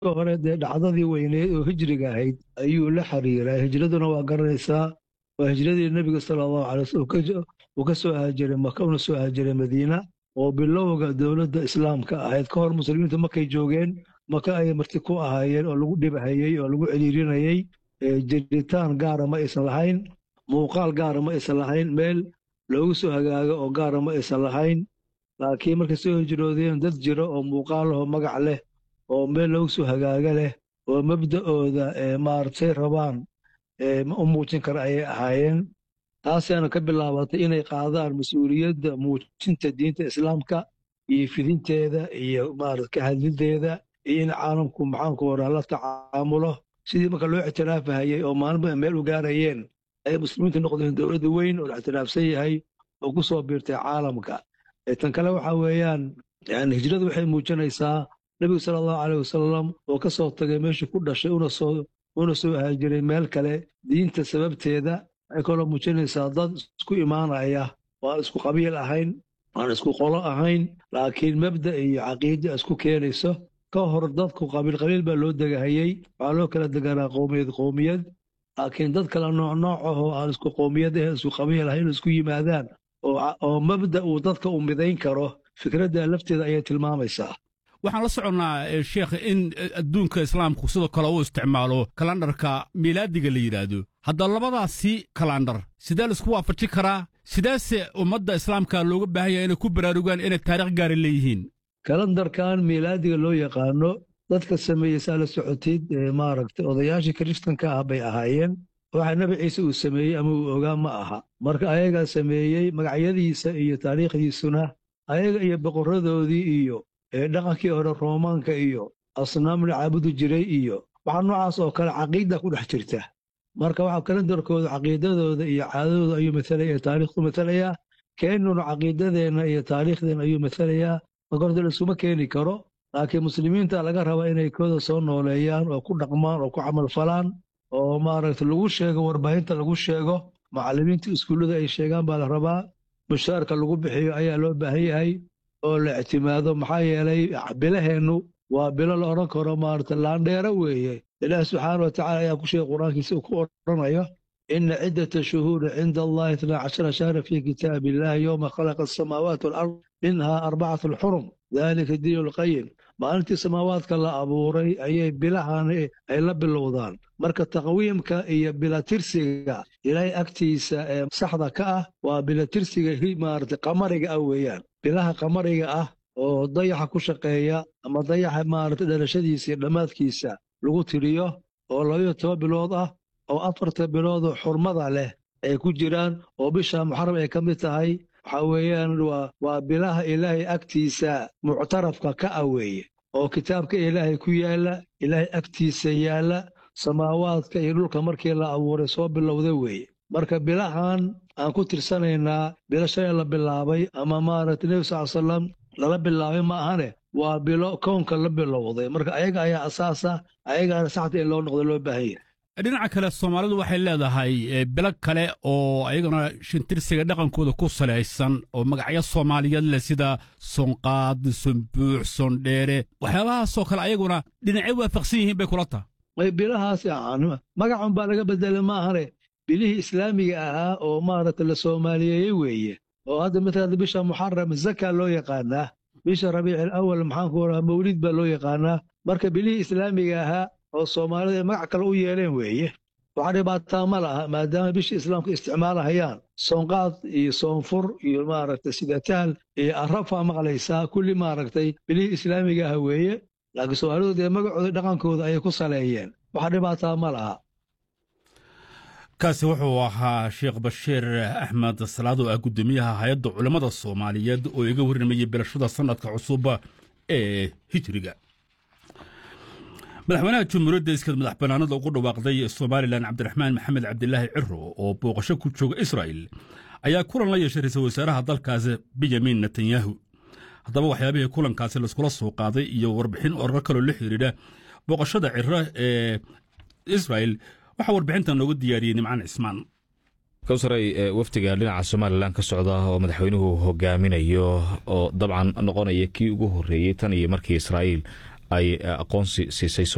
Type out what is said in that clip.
hore dee dhacdadii weyneed oo hijriga ahayd ayuu la xiriiraa hijraduna waa garanaysaa waa hijradii nebiga sala allahu calay wasallam uu ka soo haajiray maka una soo haajiray madiina oo bilowga dowladda islaamka ahayd ka hor muslimiintu markay joogeen maka ayay marti ku ahaayeen oo lagu dhibahayey oo lagu celiirinayey jiritaan gaara ma aysan lahayn muuqaal gaara ma aysan lahayn meel loogu soo hagaago oo gaara ma aysan lahayn laakiin markay soo hijroodeen dad jira oo muuqaal lahoo magac leh oo meel loogu soo hagaaga leh oo mabda'ooda maaragtay rabaan u muujin kara ayay ahaayeen taasaana ka bilaabatay inay qaadaan mas-uuliyadda muujinta diinta islaamka iyo fidinteeda iyo maarata ka hadlideeda iyo in caalamku maxaanku waraa la tacaamulo sidii marka loo ictiraafahayey oo maalinba meel u gaarayeen ayay muslimiintu noqdeen dowladda weyn oo la ictiraafsan yahay oo ku soo biirtay caalamka tan kale waxa weeyaan yani hijradu waxay muujinaysaa nebigu sala allahu caleyh wasalam oo ka soo tagay meeshii ku dhashay una soo una soo haajiray meel kale diinta sababteeda waxay kaloo muujinaysaa dad isku imaanaya oo aan isku qabiil ahayn aan isku qolo ahayn laakiin mabda iyo caqiida isku keenayso ka hor dadku qabiil qabiil baa loo degahayey waxaa loo kala deganaa qowmiyad qowmiyad laakiin dad kala nooc nooc ahoo aan isku qowmiyad ahayn isku qabiil ahayn isku yimaadaan oo mabda uu dadka u midayn karo fikradda lafteeda ayay tilmaamaysaa waxaan la soconnaa sheekh in adduunka islaamku sidoo kale uu isticmaalo kalandharka miilaadiga la yidhaahdo hadda labadaasi kalandhar sidee laisku waafaji karaa sideese ummadda islaamka looga baahan yahay inay ku baraarugaan inay taarikh gaari leeyihiin kalandarkan miilaadiga loo yaqaano dadka sameeyey saa la socotid maaragtay odayaashii kiristanka ah bay ahaayeen waxa nebi ciise uu sameeyey ama uu ogaa ma aha marka ayagaa sameeyey magacyadiisa iyo taariikhdiisuna ayaga iyo boqorradoodii iyo dhaqankii hore roomaanka iyo asnaam la caabudi jiray iyo waxaa noocaas oo kale caqiida ku dhex jirta marka waxa kalandarkooda caqiidadooda iyo caadadooda ayuu matalaya taariikhdu matalayaa keennuna caqiidadeenna iyo taariikhdeenna ayuu matalayaa marka horta laisuma keeni karo laakiin muslimiinta laga rabaa inay kooda soo nooleeyaan oo ku dhaqmaan oo ku camalfalaan oo maaragta lagu sheego warbaahinta lagu sheego macallimiinta iskuullada ay sheegaan baa la rabaa mushaarka lagu bixiyo ayaa loo baahan yahay oo la ictimaado maxaa yeelay bilaheennu waa bilo la odhan karo maarata laandheero weeye ilaah subxaana wa tacala ayaa ku sheegay qur-aankiisa uu ku odhanayo ina ciddata shuhuuri cinda allahi itnaa cashara shahra fii kitaabi illahi yowma khalaqa asamaawaati walard minhaa arbacatu alxurum dalika diinu lqayim maalintii samaawaadka la abuuray ayay bilahan ay la bilowdaan marka taqwiimka iyo bilatirsiga ilaahay agtiisa ee saxda ka ah waa bilatirsiga maarata qamariga ah weeyaan bilaha qamariga ah oo dayaxa ku shaqeeya ama dayaxa maarata dhalashadiisa iyo dhammaadkiisa lagu tiriyo oo labayo toban bilood ah oo afarta biloodoo xurmada leh ay ku jiraan oo bisha muxaram ay ka mid tahay waxaa weeyaan waa bilaha ilaahay agtiisa muctarafka ka ah weeye oo kitaabka ilaahay ku yaalla ilaahay agtiisa yaalla samaawaadka iyo dhulka markii la abuuray soo bilowda weeye marka bilahan aan ku tirsanaynaa bilo shalay la bilaabay ama maaragta nebi sal salam lala bilaabay ma ahane waa bilo kownka la bilowday marka ayaga ayaa asaasa ayagaana saxta in loo noqdo loo baahan yahay dhinaca kale soomaalidu waxay leedahay bilo kale oo ayagana shintirsiga dhaqankooda ku salaysan oo magacyo soomaaliyeed leh sida sonqaad sonbuux sondheere waxyaabahaasoo kale ayaguna dhinacyo waafaqsan yihiin bay kula taha bilahaas magacun baa laga bedelay ma ahane bilihii islaamiga ahaa oo maaragta la soomaaliyeeyey weeye oo hadda matala bisha muxaram zaka loo yaqaanaa bisha rabiicil awal maxaanku oraa mawlid baa loo yaqaanaa marka bilihii islaamiga ahaa oo soomaalida ay magac kale u yeeleen weeye waxaa dhibaataa ma laha maadaama bishii islaamka isticmaalahayaan soonqaad iyo soonfur iyo maaragtay sidataal iyo arrafaa maqlaysaa kulli maaragtay bilihii islaamiga ah weeye laakiin soomaalidu dee magacooda dhaqankooda ayay ku saleeyeen waxaa dhibaataa ma laha kaasi wuxuu ahaa sheekh bashiir axmed salaad oo ah guddoomiyaha hay-adda culammada soomaaliyeed oo iga warramayay bilashada sannadka cusub ee hijriga madaxweynaha jamhuuriyadda iskad madax bannaanada ugu dhawaaqday somalilan cabdiraxmaan maxamed cabdilaahi ciro oo booqasho ku jooga israa'il ayaa kulan la yeeshay ra-iisul wasaaraha dalkaasi benyamin netanyahu haddaba waxyaabihii kulankaasi laiskula soo qaaday iyo warbixin oraro kaloo la xidhiidha booqashada ciro ee israa'il waxaa warbixintan noogu diyaariyey nimcaan cismaan kawsaray wafdiga dhinaca somalilan ka socda oo madaxweynuhu hogaaminayo oo dabcan noqonaya kii ugu horreeyey tan iyo markii israa'iil ay aqoonsi siisay